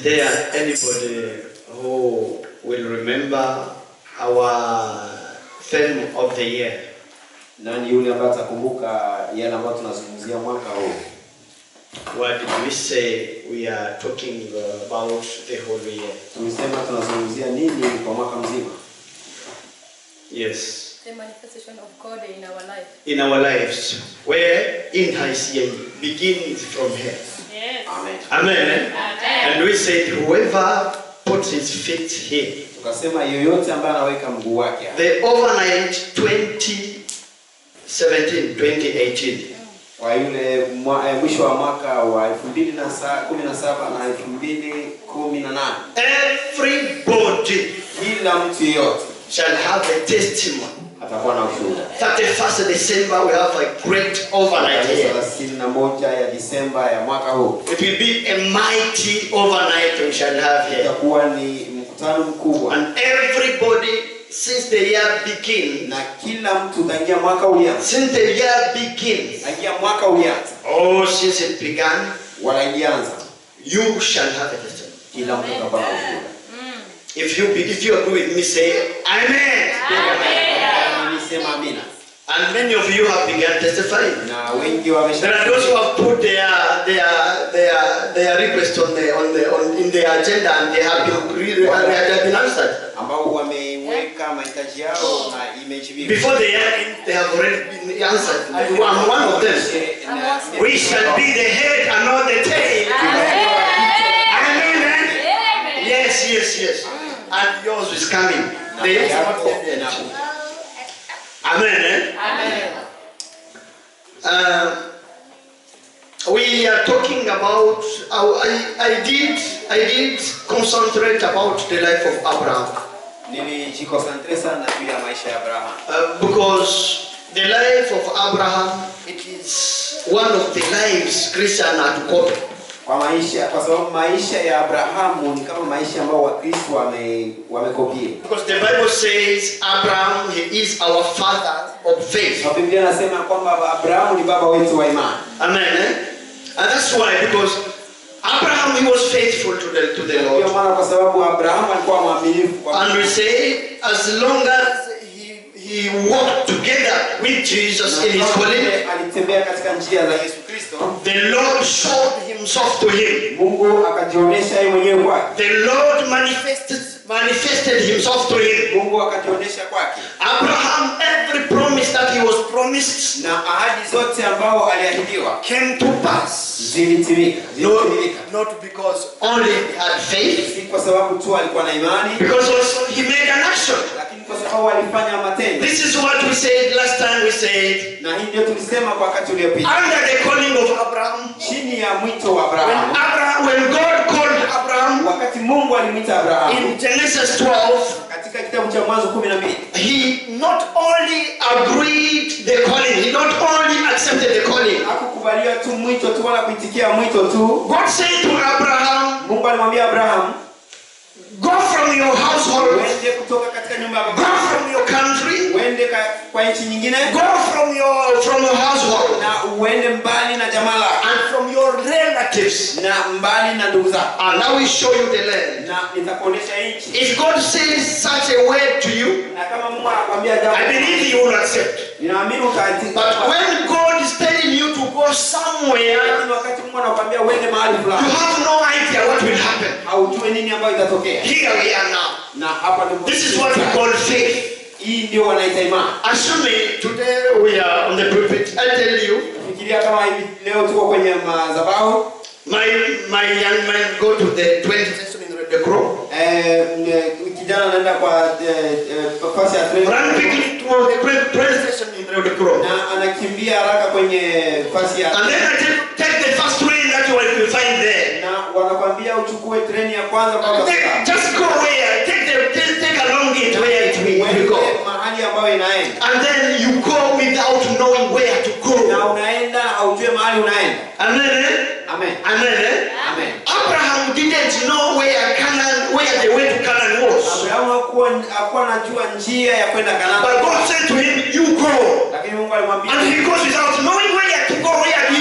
there anybody who will remember our theme of the year? nani yule ambaye atakumbuka yale ambayo tunazungumzia mwaka huu What did we say we are talking about the whole year? tulisema tunazungumzia nini kwa mwaka mzima Yes. The manifestation of God in our life. In our lives, where in ICA begins from here. Yes. amen Amen. And we said, whoever puts his feet here, tukasema yoyote ambaye anaweka mguu wake hapa, the overnight 2017 2018, kwa yule mwa, eh, mwisho wa mwaka wa 2017 na 2018 everybody kila mtu yeyote shall have a testimony. atakuwa na ushuhuda 31st December, we have a great overnight tarehe here. 31 ya Disemba ya mwaka huu It will be a mighty overnight we shall have here. itakuwa ni mkutano mkubwa And everybody, since the year begins, na kila mtu tangia mwaka ulianza since the year begins, tangia mwaka ulianza oh, since it began, wala ilianza you shall have a testimony. kila mtu atakuwa na ushuhuda If you be, if you agree with me, say Amen. Mimi sema amina And many of you have begun testifying. na wengi There wamesha are those who have put their their their their request on the on the on in their agenda and they have been really and they have been answered. ambao wameweka mahitaji yao na imejibiwa Before the year end, they have already been answered. I'm one of them. We shall be the head and not the tail. Amen. eh? Yes, yes, yes. And yours is coming. The year is not yet end. Amen. Eh? Um, we are talking about. I, I did. I did concentrate about the life of Abraham nilijikonsantre sana juu ya maisha ya Abraham uh, because the life of Abraham it is one of the lives Christian had copied. kwa maisha kwa sababu maisha ya Abrahamu ni kama maisha ambayo Wakristo wame wamekopia Because the Bible says Abraham he is our father of faith. na Biblia inasema kwamba Abrahamu ni baba wetu wa imani Amen. Eh? And that's why because Abraham he was faithful to the to the ndio Lord. maana kwa sababu Abrahamu alikuwa mwaminifu kwa And we say as long as he he walked together with Jesus in his calling, Na alitembea katika njia za Yesu Kristo the Lord showed himself to him. Mungu akajionyesha yeye mwenyewe kwake The Lord manifested manifested himself to him. Mungu akajionyesha kwake Abraham, every promise that he was promised na ahadi zote ambao aliahidiwa came to pass. zilitimika Not, zilitimika not because only he had faith, si kwa sababu tu alikuwa na imani because also he made an action. lakini kwa sababu alifanya matendo This is what we said last time we said. na hii ndio tulisema kwa wakati uliopita Under the calling of Abraham, chini ya mwito wa when Abrahamu Abraham, when God called Abraham wakati Mungu alimwita Abrahamu in Genesis 12, katika kitabu cha Mwanzo kumi na mbili he not only agreed the calling, he not only accepted the calling. hakukubalia tu mwito tu wala kuitikia mwito tu God said to Abraham, Mungu alimwambia Abrahamu Go from your household, uende kutoka katika nyumba ya go baba from your country, uende ka, kwa nchi nyingine go from your from your household na uende mbali na jamaa lako and from your relatives. na mbali na ndugu zako And I will show you the land. na nitakuonyesha nchi If God says such a word to you, na kama Mungu anakwambia jambo I believe you will accept. ninaamini utaati But when God is telling you to go somewhere, lakini wakati Mungu anakwambia uende mahali you fulani have no idea what will happen. haujui nini ambayo itatokea Here we are now. na hapa ndipo This is what we call faith. hii ndio wanaita imani Assuming today we are on the pulpit, I tell you, fikiria kama hivi leo tuko kwenye madhabahu my my young man go to the 20th session in the crow. eh, m- kijana anaenda kwa eh, eh, pasi ya treni Run quickly to the 20th session in the crow. na anakimbia haraka kwenye pasi ya And then I take, take the first train that you will find there. na wanakwambia uchukue treni ya kwanza mpaka Take, sasa. just go where, take the take, take along it where it will, it will go. Uende mahali ambayo inaenda And then you go without knowing where to na go. unaenda haujue mahali unaenda Amen. eh? amen Amen. eh? amen Abraham didn't know where Canaan, where the way to Canaan was. abrahamu hakuwa hakuwa anajua njia ya kwenda But kanani God said to him, You go. lakini mungu alimwambia And he goes without knowing where to go, where he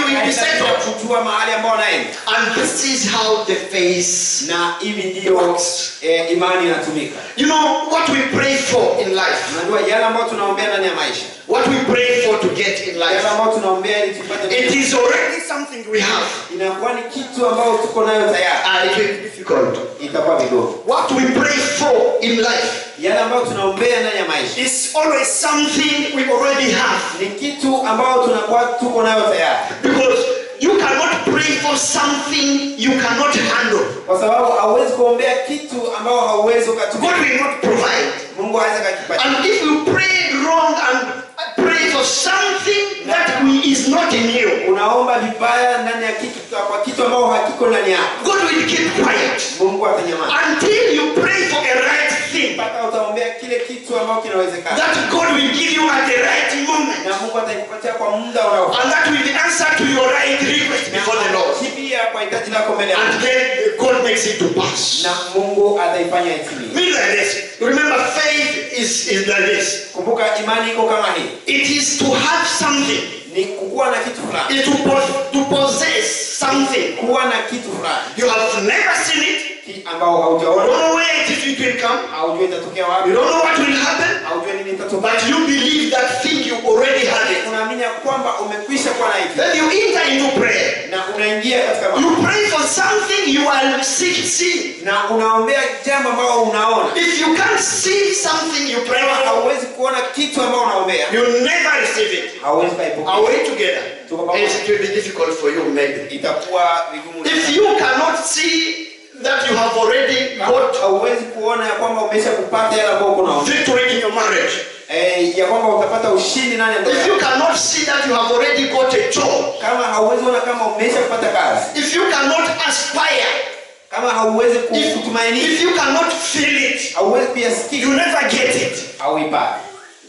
will be Anahitaji settled. kujua mahali ambao anaenda And this is how the faith. na hivi ndio eh, imani inatumika You know what we pray for in life, unajua yale ambayo tunaombea ndani ya maisha what we pray for to get in yale life. ambayo tunaombea ili tupate It is already something we have. inakuwa ni kitu ambayo tuko nayo tayari And it will be difficult. itakuwa vidogo What we pray for in life yale ambayo tunaombea ndani ya maisha is always something we already have. ni kitu ambayo tunakuwa tuko nayo tayari Because you cannot pray for something you cannot handle. kwa sababu hauwezi kuombea kitu ambao hauwezi God ukatumia will not provide. mungu hawezi akakipatia And if you pray wrong and pray for something that we- is not in you, unaomba vibaya ndani ya kitu kwa kitu ambao hakiko ndani yako God will keep quiet mungu atanyamaza until you pray for a right thing mpaka utaombea kile kitu ambao kinawezekana that God will give you at the right moment. na mungu ataikupatia kwa muda unaofaa And that will be answer to your right request before the Lord. kibia kwa hitaji lako mbele ya And Mungu. then God makes it to pass. na mungu ataifanya itimie Mean like this. Remember, faith is, is like this. kumbuka imani iko kama hii It is to have something. ni kukuwa na kitu fulani It's to, po- to possess something. kuwa na kitu fulani You have never seen it. Ki- ambao You haujaona don't know where it, is, it will come. haujui itatokea You wapi don't know what will happen. haujui nini itatokea But you believe that thing you already have it. unaamini ya kwamba umekwisha kuwa na hiki Then you enter into prayer. na unaingia katika mambo You pray for something you are sick seeing. na unaombea jambo ambao unaona If you can't see something you pray kama for, hauwezi kuona kitu ambao unaombea you never receive it. hauwezi kaipokea Are we together? Yes, it will be difficult for you, maybe. itakuwa vigumu If sana. you cannot see that you have already got hauwezi kuona ya kwamba umesha kupata yale ambao uko naomba victory in your marriage, eh, ya kwamba utapata ushindi ndani ya ndoa if yako. you cannot see that you have already got a job, kama hauwezi ona kama umesha kupata kazi if you cannot aspire, kama hauwezi ku- if, kutumainia if you cannot feel it, hauwezi kuyasikia you never get it. hauipati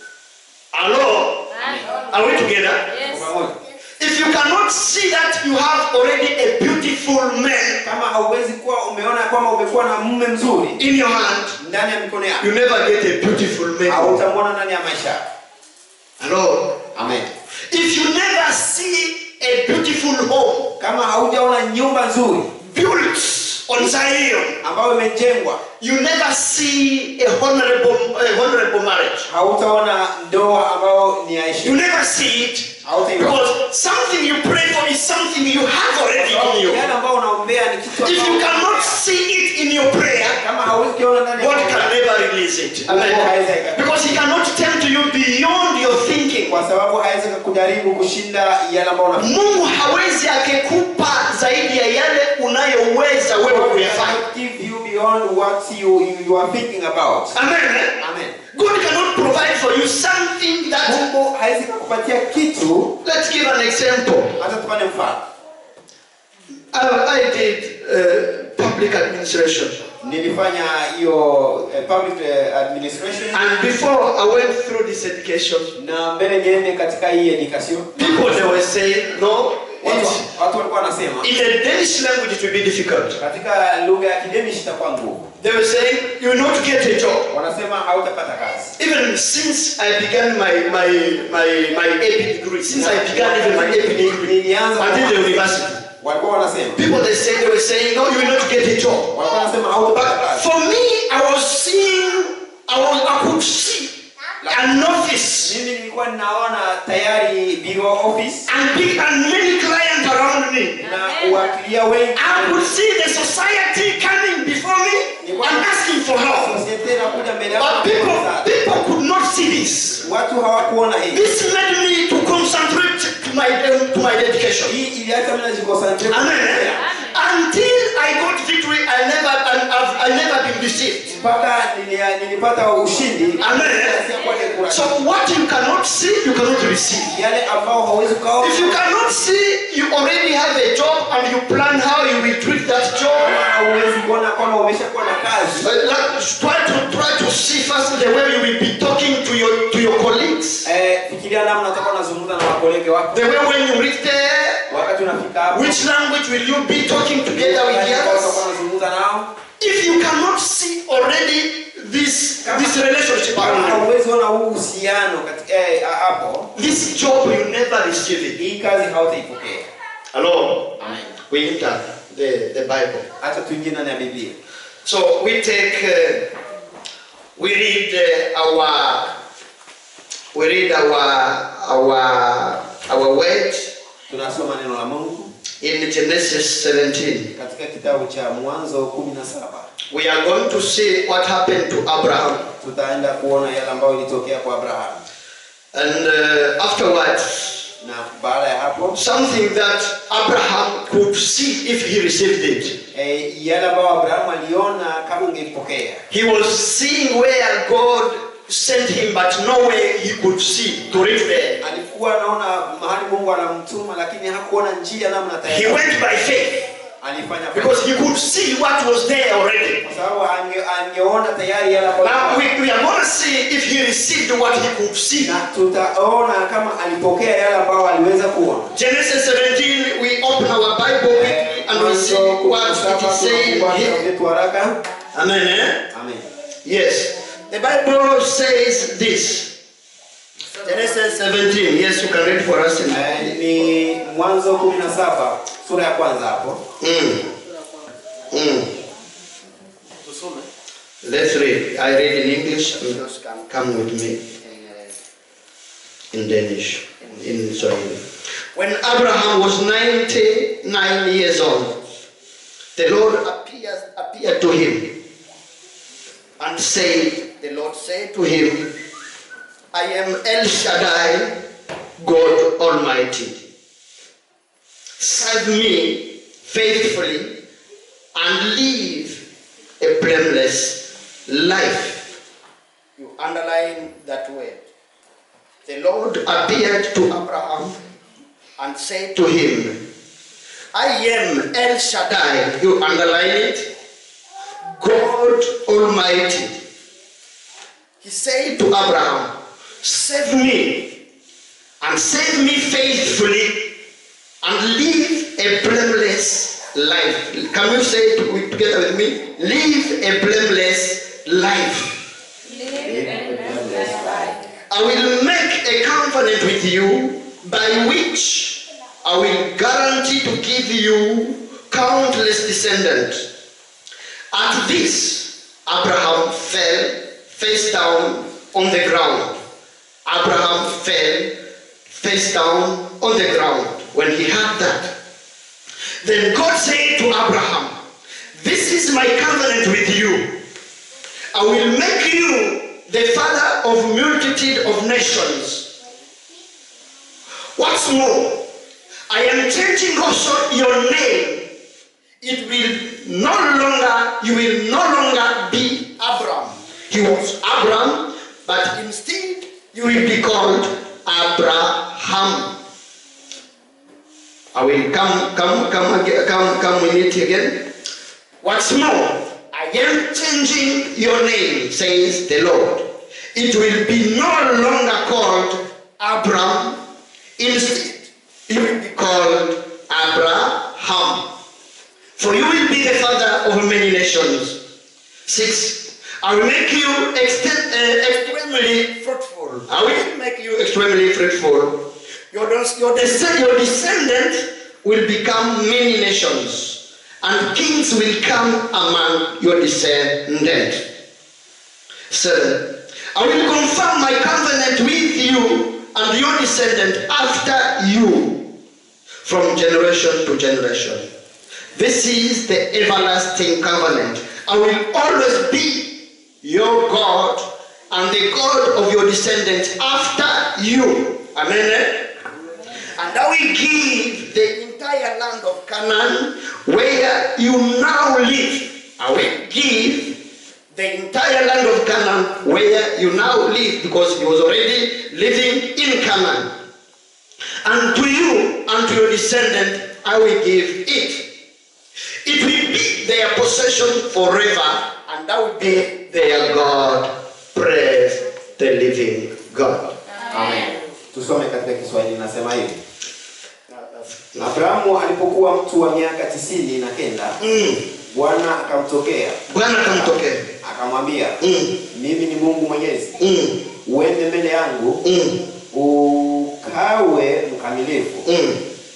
Hello? Are we together? Yes. pamoja If you cannot see that you have already a beautiful man kama hauwezi kuwa umeona kwamba umekuwa na mume mzuri in your hand, ndani ya mikono yako you never get a beautiful man. hautamwona ndani ya maisha yako Hello? amen If you never see a beautiful home kama haujaona nyumba nzuri built on Zion, ambayo imejengwa you never see a honorable, a honorable marriage. hautaona ndoa ambayo ni ya You heshima never see it hautaiona because something you pray for is something you have already in you. yale ambayo unaombea ni kitu If you ambao- cannot see it in your prayer, kama hauwezi kuona ndani ya God maisha can yako, never release it. Mungu Amen. hawezi aka- Because He cannot tend to you beyond your thinking. kwa sababu hawezi kujaribu kushinda yale ambayo una Mungu hawezi akikupa zaidi ya yale unayoweza wewe God kuyafanya. cannot give you beyond what you, you, you are thinking about. Amen. eh? Amen. God cannot provide for you something that. Mungu hawezi kukupatia kitu Let's give an example. hata tupane mfano. I, I did uh, public administration, Nilifanya hiyo eh, public eh, administration and before I went through this education, na mbele niende katika hii education. people they were saying, no, Watu, it's, watu walikuwa wanasema in the Danish language it will be difficult. katika lugha ya kidemish itakuwa ngumu. They were saying you will not get a job. Wanasema hautapata kazi. Even since I began my my my my AP degree, since I began even my AP degree Nilianza until the university, walikuwa wanasema people they say they were saying no, you will not get a job. walikuwa wanasema hautapata But kazi. for me, I was seeing, I was I could see an office Mimi nilikuwa ninaona tayari bureau office and big and many clients around me. na uwakilia wengi I could see the society coming before me and asking for help. Societe inakuja mbele yako But people, people could not see this. watu hawakuona hii This made me to concentrate to my to my dedication. hii iliacha mimi najiconcentrate Amen. Until I got victory, I never I, I've, I never been deceived. mpaka nilia- nilipata ushindi Amen. Sikuwa nikura- So what you cannot see, you cannot receive. yale ambao hauwezi ukaona If you cannot see, you already have a job and you plan how you will treat that kama job. hauwezi kuona kwamba umeshakuwa na kazi Uh, like, try to try to see first the way you will be talking to your to your colleagues. eh, fikiria namna utakuwa unazungumza na wakolege wako The way when you reach there, wakati unafika hapo which language will you be talking together with the utakuwa others? unazungumza nao If you cannot see already this this relationship kama around you, hauwezi ona huu uhusiano kati- eh, hapo this job you never receive it. hii kazi hautaipokea Hello? Amen. We enter the, the Bible. Hata tuingie ndani ya Biblia. So we take, uh, we read uh, our, we read our, our, our word Tunasoma neno la Mungu in Genesis 17. katika kitabu cha Mwanzo 17. We are going to see what happened to Abraham. Tutaenda kuona yale ambayo ilitokea kwa Abrahamu, And uh, afterwards, na baada ya hapo something that Abraham could see if he received it. e, yale ambayo Abrahamu aliona kama ingepokea. He was seeing where God sent him, but no way he could see to reach there. Alikuwa anaona mahali Mungu anamtuma, lakini hakuona njia namna He tayari. went by faith Alifanya kwa- because he could see what was there already. kwa sababu ange, angeona tayari yale ambayo Now we, we are going to see if he received what he could see. na tutaona kama alipokea yale ambayo aliweza kuona. Genesis 17, we open our Bible quickly and we see what it is saying here. Vitu haraka. Amen. Eh? Amen. Yes. The Bible says this. Genesis 17. Yes, you can read for us. In, Eh, ni Mwanzo 17 sura ya kwanza hapo. mm. Mm. Let's read. I read in English. and those can come with me in, uh, in Danish, in Swahili. When Abraham was 99 years old, the Lord appears, appeared to him and said, The Lord said to him, I am El Shaddai, God Almighty. Serve me faithfully and live a blameless life. You underline that word. The Lord appeared to Abraham and said to him, I am El Shaddai. You underline it. God Almighty. He said to Abraham, Save me and save me faithfully and live a blameless life. Can you say it with- together with me? Live a blameless life. I will make a covenant with you by which I will guarantee to give you countless descendants. At this, Abraham fell face down on the ground. Abraham fell face down on the ground when he heard that. Then God said to Abraham, This is my covenant with you. I will make you the father of multitude of nations. What's more, I am changing also your name. It will no longer, you will no longer be Abram. He was Abram, but instead you will be called Abraham. I will come, come, come, again, come, come with it again. What's more, I am changing your name, says the Lord. It will be no longer called Abram. Instead, it will be called Abraham. For you will be the father of many nations. Six, I will make you exten- uh, extremely fruitful. I will make you extremely fruitful. Your, des- your, descend- your descendants will become many nations, and kings will come among your descendants. Seven, I will confirm my covenant with you and your descendant after you from generation to generation. This is the everlasting covenant. I will always be your God and the God of your descendants after you. Amen. And I will give the entire land of Canaan where you now live. I will give the entire land of Canaan where you now live because he was already living in Canaan. And to you and to your descendant I will give it. It will be their possession forever, and I will be their God. Praise the living God. Amen. Tusome katika Kiswahili nasema hivi. Abrahamu alipokuwa mtu wa miaka tisini na kenda, Mm. Bwana akamtokea Bwana kamtokea. akamwambia, Mm. mimi ni Mungu Mwenyezi, Mm. uende mbele yangu Mm. ukawe mkamilifu Mm.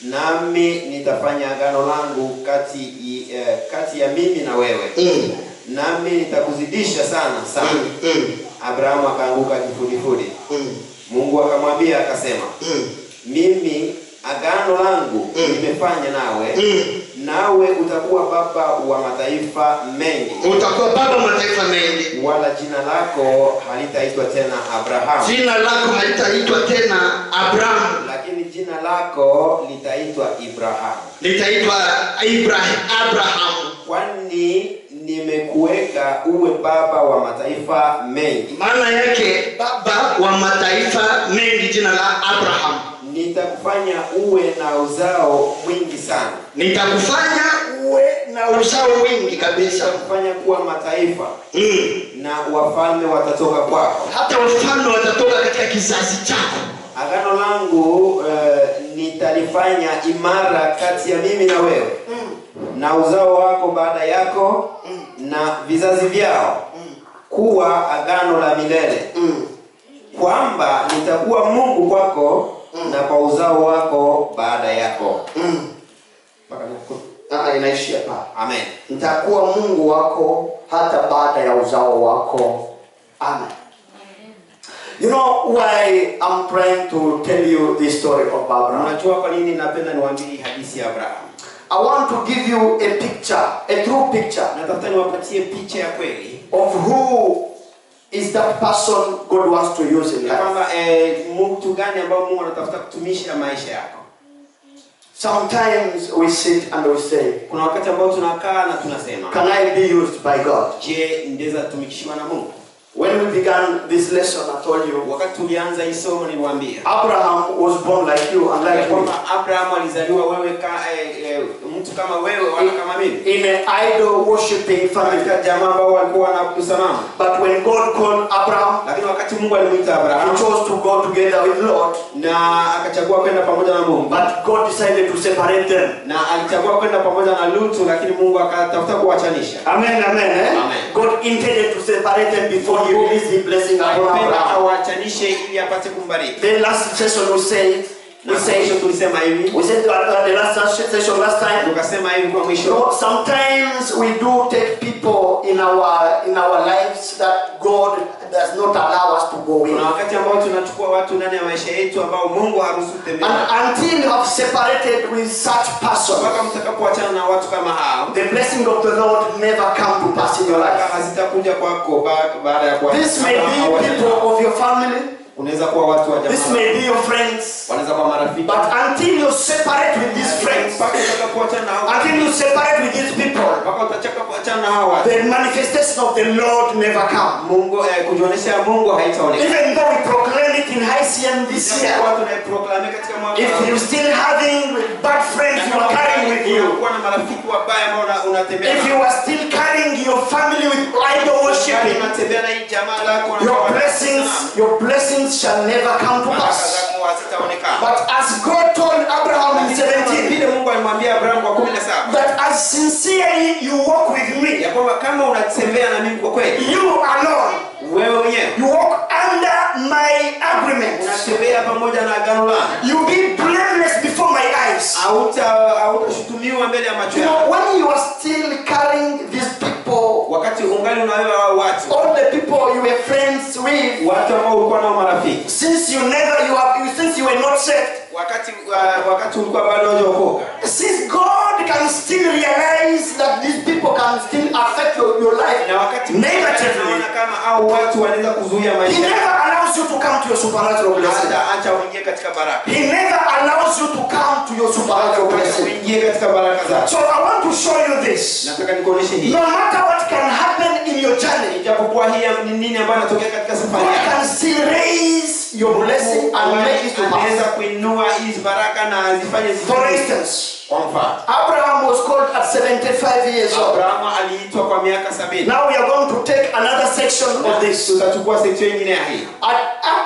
nami nitafanya agano langu kati, i- eh, kati ya mimi na wewe Mm. nami nitakuzidisha sana sana Mm. Mm. abrahamu akaanguka kifudifudi Mm. mungu akamwambia akasema Mm. mimi agano langu Mm. nimefanya nawe Mm. nawe utakuwa baba wa mataifa mengi utakuwa baba wa mataifa mengi wala jina lako halitaitwa tena abrahamu jina lako halitaitwa tena abrahamu lakini jina lako litaitwa ibrahamu litaitwa ibrahim abrahamu kwani nimekuweka uwe baba wa mataifa mengi maana yake baba wa mataifa mengi jina la abrahamu nitakufanya uwe na uzao mwingi sana nitakufanya uwe na uzao wingi kabisa nitakufanya kuwa mataifa mm. na wafalme watatoka kwako hata wafalme watatoka katika kizazi chako agano langu uh, nitalifanya imara kati ya mimi na wewe na uzao wako baada yako na vizazi vyao kuwa agano la milele mm. kwamba nitakuwa mungu kwako na kwa uzao wako baada yako mm. Mpaka huko. Ah, inaishia pale amen nitakuwa mungu wako hata baada ya uzao wako amen you know why i'm trying to tell you the story of abraham unajua kwa nini napenda niwaambie hii hadithi ya abraham i want to give you a picture a true picture natafuta niwapatie picha ya kweli of who is that person god wants to use in ya life kwamba eh, mtu gani ambao mungu anatafuta kutumisha maisha yako sometimes we sit and we say kuna wakati ambao tunakaa na tunasema can i be used by god je ndeza tumikishiwa na mungu when we began this lesson i told you wakati tulianza hii somo niliwaambia abraham was born like you and ya like me kwamba abrahamu alizaliwa wewe ka, eh, eh, mtu kama wewe wala kama mimi in an idol worshipping family katika jamaa ambao walikuwa wanaabudu sanamu but when god called abraham lakini wakati mungu alimwita He abrahamu chose to go together with Lot, na akachagua kwenda pamoja na mungu but God decided to separate them. na alichagua kwenda pamoja na lutu lakini mungu akatafuta kuwachanisha Amen, amen. Eh? Amen. God intended to separate them before He released the blessing upon alipenda Abraham. awachanishe ili apate kumbariki Then last session we said, na we mwisho said, tulisema hivi we said uh, the last session last time. tukasema hivi kwa You mwisho know, sometimes we do take people in our in our lives that God does not allow us to go in. kuna wakati ambao tunachukua watu ndani ya maisha yetu ambao mungu haruhusu kutembea And until you have separated with such person, mpaka mtakapoachana na watu kama hao the blessing of the Lord never come to pass in your baraka life. hazitakuja kwako ba- baada ya kuwa- This may kama be hawaja- people of your family. unaweza kuwa watu wa This jamaa may be your friends. wanaweza kuwa marafiki But until you separate with these friends, mpaka utakapoachana na hao until you separate with these people, mpaka utachaka kuachana na hao watu the manifestation of the Lord never come. mungu eh, kujionyesha mungu haitaonekana Even though we proclaim it in ICM this year, watu tunaiproklame katika mwaka if huu. you still having bad friends you are carrying with you, unakuwa na marafiki wabaya ambao una- unatembea if you nao. are still carrying your family with idol Kama worshiping, unatembea na hii jamaa lako na your kwa- blessings, your blessings shall never come to baraka pass. zako hazitaonekana But as God told Abraham in Lakini kama 17, vile mungu alimwambia abrahamu kwa kumi na saba that as sincerely you walk with me, ya kwamba kama unatembea na mimi kwa kweli you alone, wewe mwenyewe you walk under my agreement. unatembea pamoja na agano langu You be blameless before my eyes. Hauta- hautashutumiwa mbele ya macho You yako know, when you are still carrying these people, wakati ungali unawewa hao watu all the people you were friends with, watu ambao ulikuwa nao marafiki since you never, you have, since you were not saved, wakati uh, wakati ulikuwa bado hujaokoka since God can still realize that these people can still affect your, your life na wakati negatively, unaona kama au watu wanaweza kuzuia He maisha yako, never allows you to come to your supernatural blessing. hata acha uingie katika baraka He never allows you to come to your supernatural Acha blessing. uingie katika baraka zako So I want to show you this. nataka nikuonyeshe hii No matter what can happen in your journey, ijapokuwa hii ni nini ambayo inatokea katika safari God yako can still raise your blessing and make it to anaweza pass. kuinua hizi baraka na azifanye For zifanye instance, kwa mfano Abraham was called at 75 years old. abrahamu aliitwa kwa miaka sabini Now we are going to take another section of this. tutachukua section nyingine ya hii At, at 10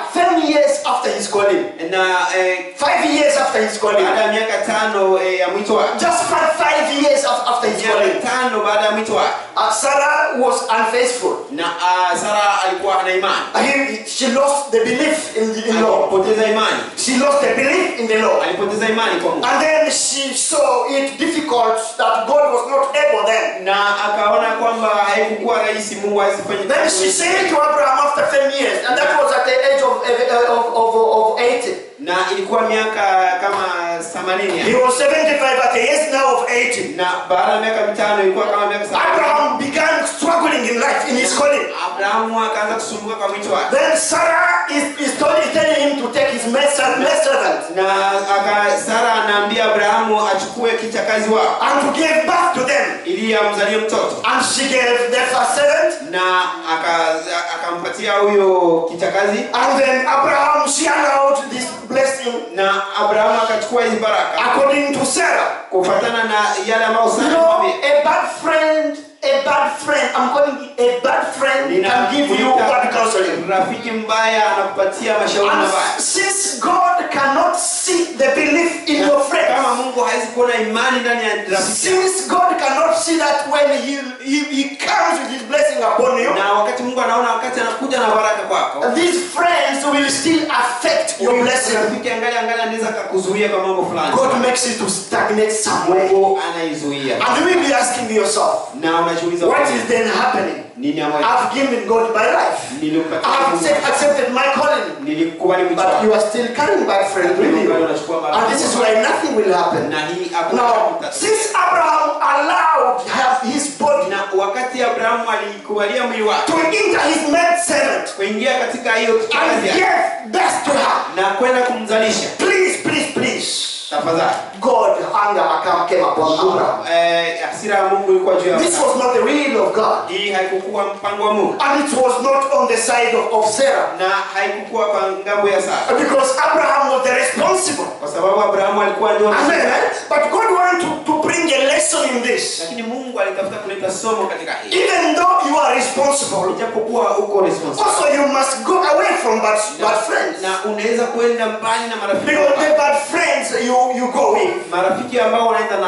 years after his calling. na eh, Five years after his calling. baada ya miaka tano eh, ya mwito wake Just five, five years af- after his calling. miaka tano baada ya mwito wake Uh, Sarah was unfaithful. na uh, sara alikuwa hana imani Uh, he- she lost the belief in the in law. alipoteza imani She lost the belief in the law. alipoteza imani kwa mungu And then she saw it difficult that God was not able then. na akaona kwamba haikukuwa rahisi mungu asifanye Then she said to Abraham after 10 years, and that was at the age of, of, of, of 80. na ilikuwa miaka kama 80 He was 75 at the age now of 80. na baada ya miaka mitano ilikuwa kama miaka 70 Abraham began struggling in life, in his calling. abrahamu akaanza kusumbuka kwa mwito wake Then Sarah is, is telling, telling him to take his maid servant na aka sara anaambia abrahamu achukue kichakazi wao and to give birth to them. ili amzalie mtoto And she gave the first servant. na aka- akampatia huyo kichakazi And then Abraham, she allowed this blessing na abrahamu akachukua hizi baraka according to Sarah. kufatana na yale ambayo You sara know, alimwambia. a bad friend, a bad friend, I'm calling it a bad friend can give you bad counseling. rafiki mbaya anakupatia mashauri And mabaya since God cannot see the belief in your kama friend, mungu hawezi kuona imani ndani ya rafiki since God cannot see that when he, he, he comes with his blessing upon you, na wakati mungu anaona wakati anakuja na baraka kwako these friends will still affect your huyu blessing. rafiki angali angali anaweza akakuzuia kwa mambo fulani God makes it to stagnate somewhere. mungu anaizuia And you will be asking yourself, na unajiuliza what is then happening? nini ambacho I've given God my life. nilimpatia I've Mungu accept- accepted my calling. nilikubali mwito But you wake are still carrying bad friends with you. And this is why nothing will happen. na hii hakuna Now, kitu since Abraham allowed have his body na wakati abrahamu alikubalia mwili wake to enter his maid servant kuingia katika hiyo and kazi yake give birth to her, na kwenda kumzalisha please, please, please, tafadhali God anger account came upon Abraham. Eh, hasira ya mungu ilikuwa juu ya This Abrahamu. was not the will of God. hii haikukuwa mpango wa mungu And it was not on the side of, of Sarah. na haikukuwa kwa ngambo ya sara Because Abraham was the responsible. kwa sababu abrahamu alikuwa ndio Amen. mshirika. But God wanted to, to bring a lesson in this. lakini mungu alitafuta kuleta somo katika hii Even though you are responsible, ijapokuwa uko responsible also you must go away from bad, bad friends. na unaweza kwenda mbali na marafiki Because the wabaya. bad friends you, you go with, marafiki ambao wanaenda